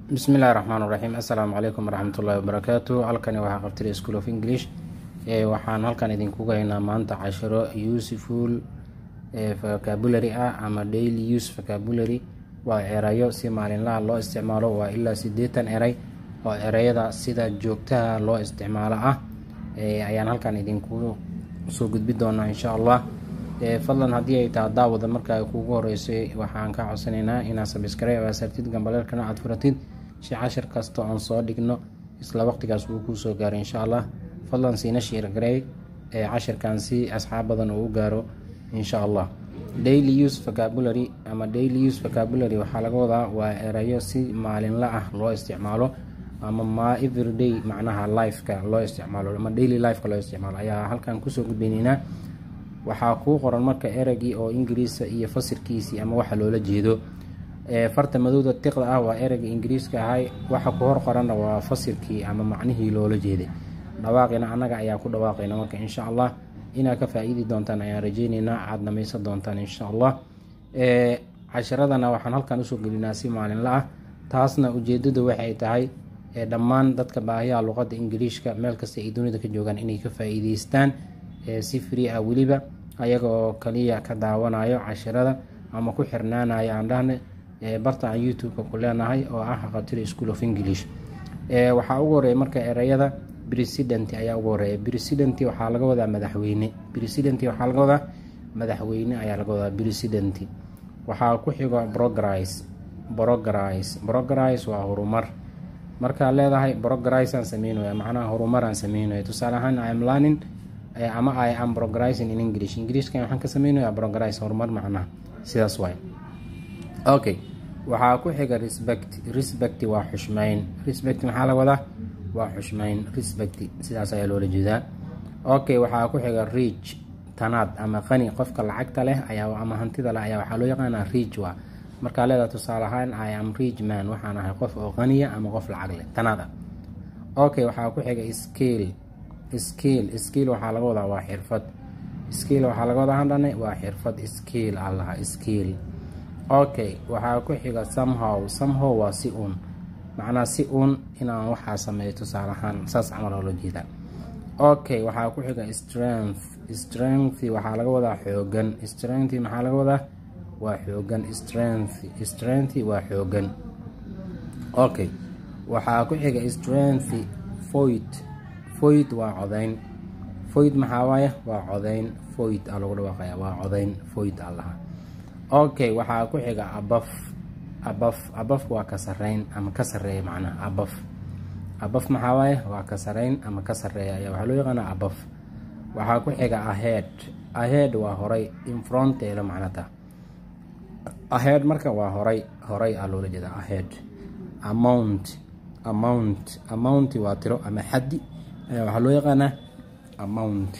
bismillahi raxmaan raxiim assalaamu calaykum waraxmatullahi wabarakaatu halkani waxaa qabtida school of english waxaan halkan idinkuga haynaa maanta cashiro useful vocabulary ah ama daily use vocabulary waa erayo si maalinlaha loo isticmaalo waa ilaa sideetan eray oo ereyada sida joogtaha loo isticmaalo ah ayaan halkan idinku soo gudbi doonaa insha allah fadlan haddii ay taha daawada marka ay kuugu horeysay waxaan ka codsanaynaa inaad sabskribe aasartid gambaleelkana aad furatid si cashir kasta oon soo dhigno isla waqtigaas wuu kuu soo gaaro insha allah fadlan siina shiirgarey ee cashirkan si asxaab badan uu u gaaro insha allah daily use vocabulary ama daily use vocabulary waxaa laga wadaa waa erayo si maalinla ah loo isticmaalo ama ma everyday macnaha lifeka loo isticmaalo ama daily lifeka loo isticmaalo ayaa halkan kusoo gudbeyneynaa waxaa kuu qoran marka ereygii oo ingiriisa iyo fasirkiisii ama waxa loola jeedo farta madowda tiqda ah waa ereyga ingiriiska ahay waxa ku hor qoranna waa fasirkii ama macnihii loola jeeday dhawaaqina annaga ayaa ku dhawaaqayna marka insha allah inaad ka faa-iidi doontaan ayaan rajeyneynaa aada dhamaysan doontaan insha allah cashiradana waxaan halkan usoo gelinaa si maalinla ah taasna ujeedadu waxay tahay dhammaan dadka baahiyaha luqada ingiliishka meel kasta ay dunida ka joogaan inay ka faa-iideystaan si free ah weliba ayaga oo kaliya ka daawanayo cashirada ama ku xirnaanayo aan dhahna barta aan youtube-ka ku leenahay oo ah haqatiri school of english waxaa ugu horeeya marka ereyada president ayaa ugu horeeya president waxaa laga wadaa madaxweyne president waxaa laga wadaa madaxweyne ayaa laga wadaa president waxaa ku xigo progress progress progress waa horumar markaa leedahay progress aan sameynaya macnaha horumar aan sameynaya tusaale ahaan im learning ama i am progressing in english ingiriishkan waxaan ka sameynaya progress horumar macnaha sidaas waay okay waxaa ku xiga respect respect waa xushmeyn respect maxaa laga wadaa waa xushmeyn respect sidaas ayaa loola jeedaa okay waxaa ku xiga reach tanaad ama qani qofka lacagta leh ayaa ama hantida leh ayaa waxaa loo yaqaanaa reach waa markaa leedaha tusaale ahaan i am rich man waxaan ahay qof oo qaniya ama qof lacag leh tanaad ah okay waxaa ku xiga scale skiil skiil waxaa laga wadaa waa xirfad skiil waxaa laga wadaa handhane waa xirfad skiil aa lahaa skiil okay waxaa ku xiga somehow somehow waa si uun macnaa si uun inaan waxaa sameeyo tusaale ahaan saas camal oo loo jeedaa okay waxaa ku xiga strength strength waxaa laga wadaa xoogan strength maxaa laga wadaa waa xoogan strength strength waa xoogan okay waxaa ku xiga strength void foyd waa codayn foyd maxaa waaye waa codayn foyd aa lagu dhawaaqaya waa codayn foyd aa lahaa okay waxaa ku xiga abaf abaf abaf waa ka sareyn ama ka sareeya macnaha abaf abaf maxaa waaye waa ka sareyn ama ka sareeya ayaa waxaa loo yaqaanaa abaf waxaa ku xiga ahead ahead waa horay infronteeda macnata ahead marka waa horay horay aa loola jeeda ahead amount amount amount waa tiro ama xaddi ayaa waxaa loo yaqaanaa amount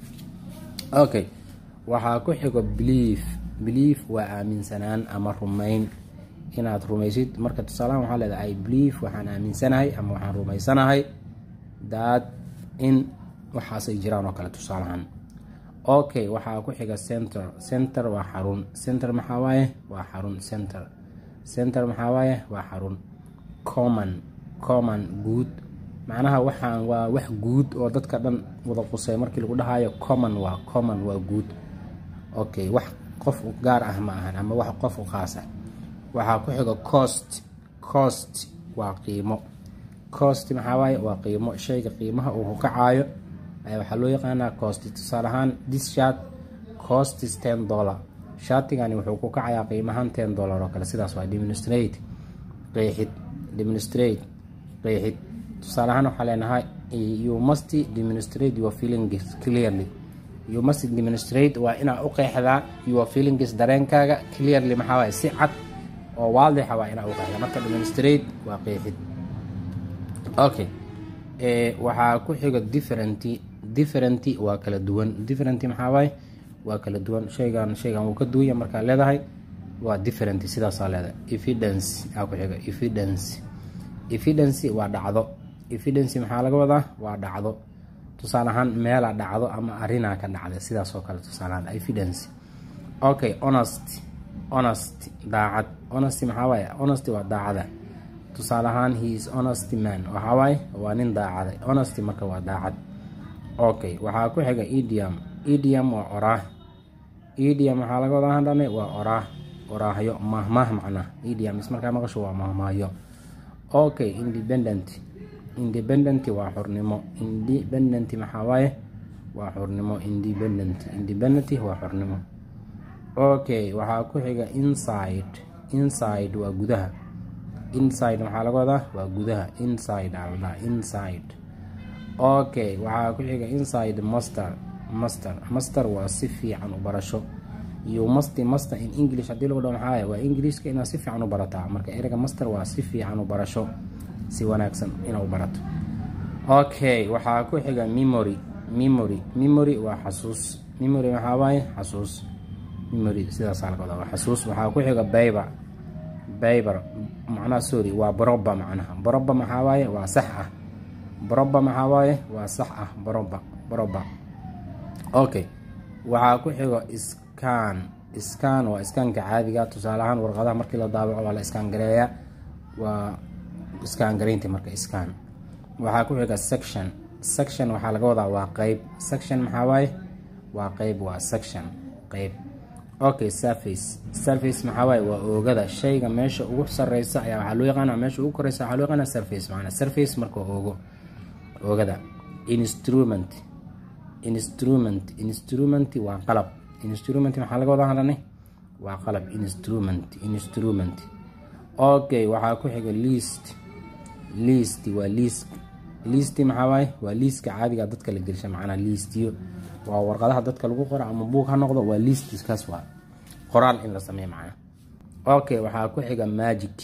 okay waxaa ku xigo belief belief waa aaminsanaan ama rumayn inaad rumaysid marka tusaalahan waxaa leedahay i belief waxaan aaminsanahay ama waxaan rumaysanahay daad in waxaasay jiraan oo kale tusaalahan okay waxaa ku xiga center center waa xarun center maxaa waaye waa xarun center center maxaa waaye waa xarun common common guud macnaha waxaan waa wax guud oo dadka dhan wada qusay markii lagu dhahayo common waa common waa guud okay wax qof gaar ah ma ahan ama wax qof u qaas ah waxaa ku xiga cost cost waa qiimo cost maxaa waaye waa qiimo shayga qiimaha uu ku kacaayo ayaa waxaa loo yaqaanaa cost tusaale ahaan this shirt cost is ten dollar shaatigani wuxuu ku kacayaa qiimahaan ten dollar oo kale sidaas waa demonstrate qeexid demonstrate qeexid tusaale ahaan waxaa leenahay you must demonstrate your feelings clearly you must demonstrate waa inaa u qeexdaa your feelings dareenkaaga clearly maxaa waaye si cad oo waadixa waa inaa u qeexdaa marka demonstrate waa qeexid okay waxaa ku xiga different different waa kala duwan different maxaa waaye waa kala duwan shaygan shaygan wuu ka duwanya markaa leedahay waa different sidaasaa leedahay evidence aa ku xiga evidence evidence waa dhacdo evidence maxaa laga wadaa waa dhacdo tusaale ahaan meelaa dhacdo ama arinaa ka dhacda sidaas oo kale tusaaleahaan evidence okay honest honest daacad honest maxaa waaye honest waa daacada tusaale ahaan he is honesty man waxaa waaye waa nin daacaday honesty marka waa daacad okay waxaa ku xiga idiom idiom waa oraah idiom waxaa laga wada hadhanay waa oraah oraahyo mahmaah macnaa idioms markaa maqasho waa mahmaahyo okay independent independent waa xurnimo independent maxaa waaye waa xurnimo independent independent waa xurnimo okay waxaa ku xiga inside inside waa gudaha inside maxaa laga wadaa waa gudaha inside alda inside okay waxaa ku xiga inside master master master waa si fiican u barasho iyo masti master in english haddii lagu dhaho maxaa waa ingiliiska inaad si fiican u barataa marka ereyga master waa si fiican u barasho si wanaagsan inaad u barato okay waxaa ku xiga memory memory memory waa xasuus memory maxaa waaye xasuus memory sidaasaa laga wadaa waa xasuus waxaa ku xiga bayber bayber macnaha sorry waa baroba macnaha baroba maxaa waaye waa sax ah baroba maxaa waaye waa sax ah baroba baroba okay waxaa ku xigo scan scan waa iskaanka caadiga tusaale ahaan warqadaha markii la daabaco waa la iskaan gareeyaa waa iskaan garaynta marka scan waxaa ku xiga section section waxaa laga wadaa waa qeyb section maxaa waaye waa qeyb waa section qeyb okay surface surface maxaa waaye waa oogada shayga meesha ugu sareysa ayaa waxaa loo yaqaana meesha ugu koreysa waxaa loo yaqaana surface macnaa surface marka oogo oogada instrument instrument instrument waa qalab instrument maxaa laga wada hadhanay waa qalab instrument instrument okay waxaa ku xiga list list waa list list maxaa waaye waa liiska caadiga dadka la gelsha macnaa liistiyo waa warqadaha dadka lagu qoro ama buug ha noqdo waa liistiskaas waa qoraal in la sameeyo macnaa okay waxaa ku xiga magic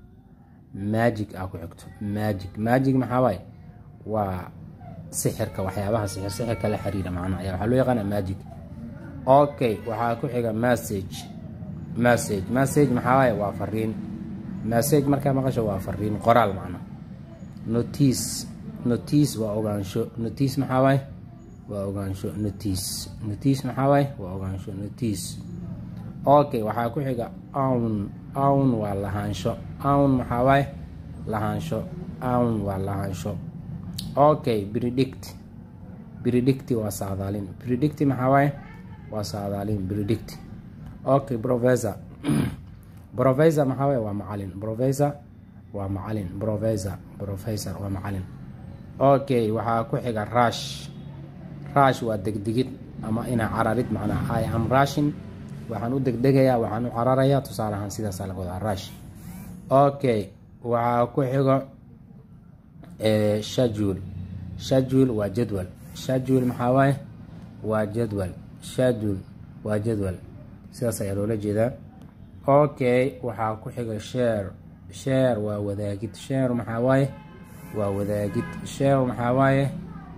magic aa ku xigto magic magic maxaa waaye waa sixirka waxyaabaha sixir sixirka la xiriira macnaa ayaa waxaa loo yaqaana magic okay waxaa ku xiga message message message maxaa waaye waa fariin message markaa maqasho waa fariin qoraal macnaa notice notice waa ogaansho notice maxaa waaye waa ogaansho notice notice maxaa waaye waa ogaansho notice okay waxaa ku xiga own own waa lahaansho own maxaa waaye lahaansho own waa lahaansho okay predict predict waa saadaalin predict maxaa waaye waa saadaalin predict okay professor professor maxaa waaye waa macalin professor waa macalin professor professor waa macalin okay waxaa ku xiga rush rush waa degdegid ama inaa cararid macnaa i am rushin waxaan u degdegayaa waxaan u cararayaa tusaale ahaan sidaasaa laga wadaa rush okay waxaa ku xigo schedule schedule waa jadwal schedule maxaa waaye waa jadwal schedule waa jadwal sidaas ayaa loola jeedaa okay waxaa ku xiga share share waa wadaagid share maxaa waaye waa wadaagid share maxaa waaye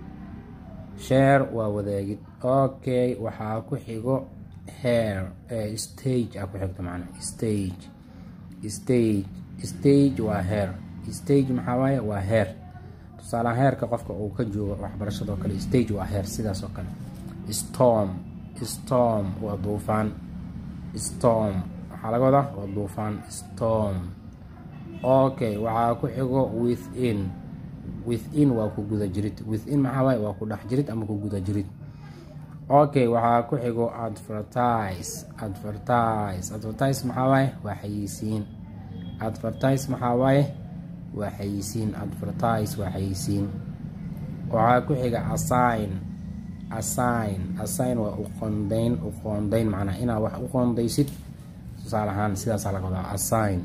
share waa wadaagid okay waxaa ku xigo hair stage aa ku xigto macnaa stage stage stage waa hair stage maxaa waaye waa hair tusaale heerka qofka uu ka joogo waxbarashadoo kale stage waa heer sidaas oo kale storm storm waa duufaan storm waxaa laga wadaa waa duufaan storm okay waxaa ku xigo within within waa ku guda jirid within maxaa waaye waa ku dhex jirid ama ku guda jirid okay waxaa ku xigo advertise advertise advertise maxaa waaye waa xayeysiin advertise maxaa waaye waa xayeysiin advertise waa xayeysiin waxaa ku xiga assign assign assign waa uqondayn uqoondayn macnaa inaad wax u qoondaysid tusaale ahaan sidaasaa laga wadaa assign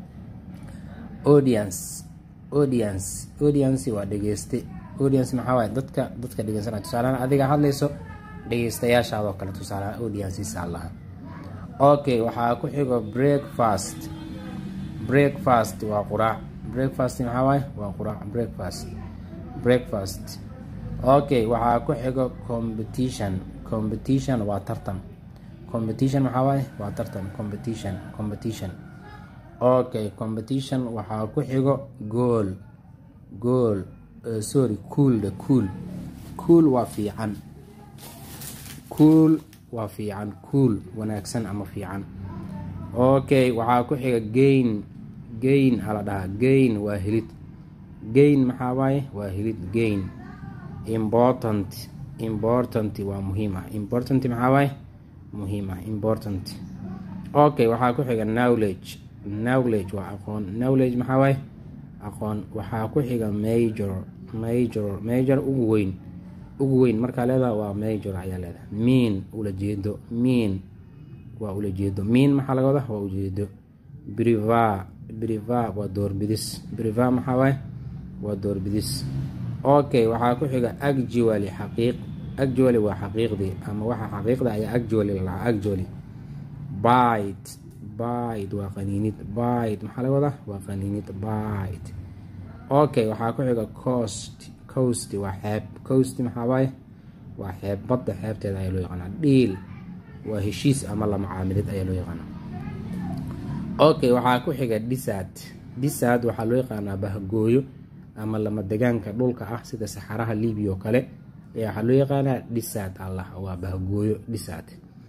audience audience audience waa dhegeyste audience maxaa waaye dadka dadka dhegeysanaya tusaalehaan adiga hadlayso dhegeystayaashaadoo kale tusaalehaan audienceisa allaha okay waxaa ku xigo breakfast breakfast waa quraac breakfast maxaa waaye waa quraac breakfast breakfast okay waxaa ku xigo competition competition waa tartan competition maxaa waaye waa tartan competition competition okay competition waxaa ku xigo gool gool uh, sorry cool the cool cool waa fiican cool waa fiican cool wanaagsan ama fiican okay waxaa ku xiga gain gain aa la dhahaa gain waa helid gain maxaa waaye waa helid gain important important waa muhiim ah important maxaa waaye muhiim ah important okay waxaa ku xiga knowledge knowledge waa aqoon knowledge maxaa waaye aqoon waxaa ku xiga major major major ugu weyn ugu weyn markaa leedaha waa major ayaa leedaha mean ulajeedo mean waa ulajeedo mean maxaa laga wadaa waa ujeedo briva briva waa doorbidis briva maxaa waaye waa doorbidis okay waxaa ku xiga actually xaqiiq actually waa xaqiiqdii ama waxa xaqiiqda ayaa actually la dhahaa actually bite bite waa qaniinid bite maxaa laga wadaa waa qaniinid bite okay waxaa ku xiga coast coast waa xeeb coast maxaa waaye waa xeeb badda xeebteeda ayaa loo yaqaanaa dhiil waa heshiis ama la macaamilid ayaa loo yaqaanaa okay waxaa ku xiga dhisad dhisad waxaa loo yaqaanaa bahgooyo ama lama degaanka dhulka ah sida saxaraha libiya oo kale ayaa waxaa loo yaqaanaa dhisad allah waa bahgooyo dhisad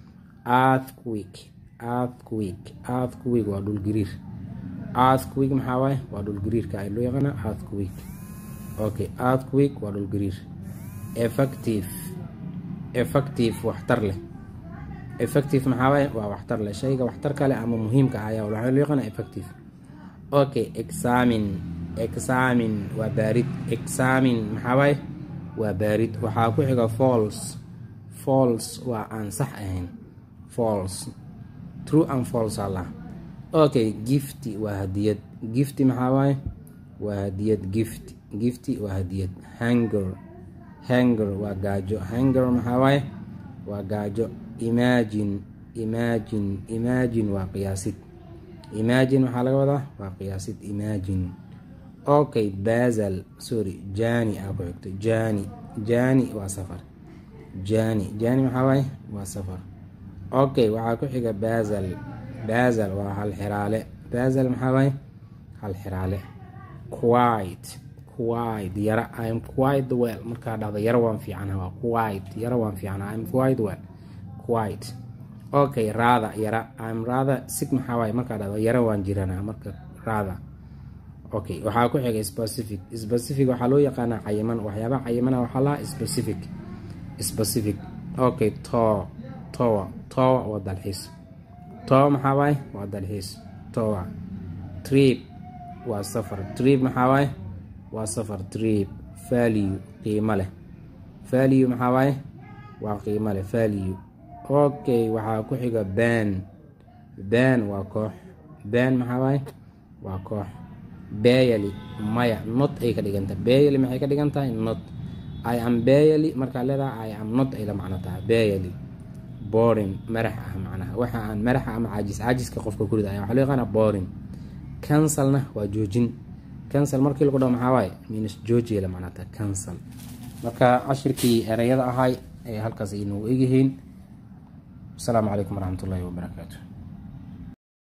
earthquake earthquake earthquake waa dhulgariir earthquake maxaa waaye waa dhulgariirka ayaa loo yaqaanaa earthquake okay earthquake waa dhulgariir effective effective waxtar leh effective maxaa waaye waa waxtar leh shayga waxtar kale ama muhiimka ah ayaa waxaa loo yaqaanaa effective okay examine examine waa baarid examine maxaa waaye waa baarid waxaa ku xiga false false waa aan sax ahayn false true and false allah okay gifty waa hadiyad gifty maxaa waaye waa hadiyad gift gifty waa hadiyad hanger hanger waa gaajo hanger maxaa waaye waa gaajo imagine imagine imagine waa qiyaasid imagine waxaa laga wadaa waa qiyaasid imagine okay basal sorry jani aa ku xigto jani jani waa safar jani jani maxaa waaye waa safar okay waxaa ku xiga basal basal waa hal xiraale basal maxaa waaye hal xiraale quiet quiet yara im quite well markaa dhahdo yara waan fiicana waa quiet yara waan fiicana im quite well quiet okay raada yara im raada sig maxaa waaye markaa dhahdo yara waan jiranaa marka raada okay waxaa ku xiga specific specific waxaa loo yaqaanaa cayiman waxyaabaha cayimana waxaa lahaa specific specific okay to towa towa waa dalxiis towa maxaa waaye waa dalxiis towa trip waa safar trip maxaa waaye waa safar trip value qiimo leh value maxaa waaye waa qiimo leh value okay waxaa ku xiga ban ban waa koox ban maxaa waaye waa koox bayali maya not ay ka dhiganta bayali maxay ka dhigan tahay not i am bayali markaa leedaha i am not ay la macno tahay bayali boring marax ah macnaha waxa aan maraxa ama caajis caajiska qofka ku rida ayaa waxaa loo yaqaana boring cancelna waa joojin cancel markii lagu dhaho maxaa waaye minus joojiya la macno tahay cancel marka cashirkii ereyada ahay ee halkaas ay noogu egyihiin asalaamu calaykum waraxmatullaahi wabarakaatu